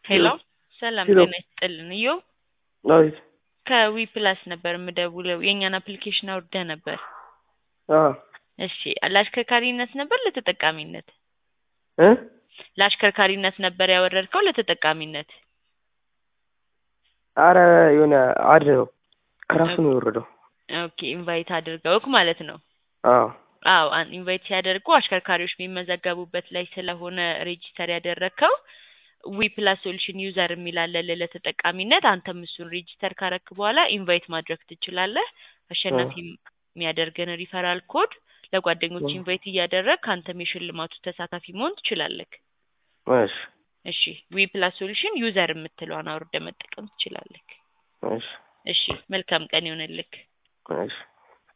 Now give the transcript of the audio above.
ሄሎ ሰላም ሄሎ። ጤና ይስጥልን። እዮ አቤት። ከዊ ፕላስ ነበር የምደውለው የእኛን አፕሊኬሽን አውርደህ ነበር። አዎ እሺ ለአሽከርካሪነት ነበር ለተጠቃሚነት? እ ለአሽከርካሪነት ነበር ያወረድከው ለተጠቃሚነት? አረ የሆነ አድ ነው ከራሱ ነው የወረደው። ኦኬ ኢንቫይት አድርገውክ ማለት ነው። አዎ አዎ አን- ኢንቫይት ሲያደርጉ አሽከርካሪዎች የሚመዘገቡበት ላይ ስለሆነ ሬጂስተር ያደረግከው ዊ ፕላስ ሶሉሽን ዩዘር የሚላለለ ለተጠቃሚነት አንተም እሱን ሬጂስተር ካረክ በኋላ ኢንቫይት ማድረግ ትችላለህ። አሸናፊ የሚያደርገን ሪፈራል ኮድ ለጓደኞች እ። ኢንቫይት እያደረግ ከአንተም የሽልማቱ ተሳታፊ መሆን ትችላለህ። እሺ እሺ ዊ ፕላስ ሶሉሽን ዩዘር የምትለዋን አውርደ መጠቀም ትችላለህ። እሺ እሺ መልካም ቀን ይሆንልክ። እሺ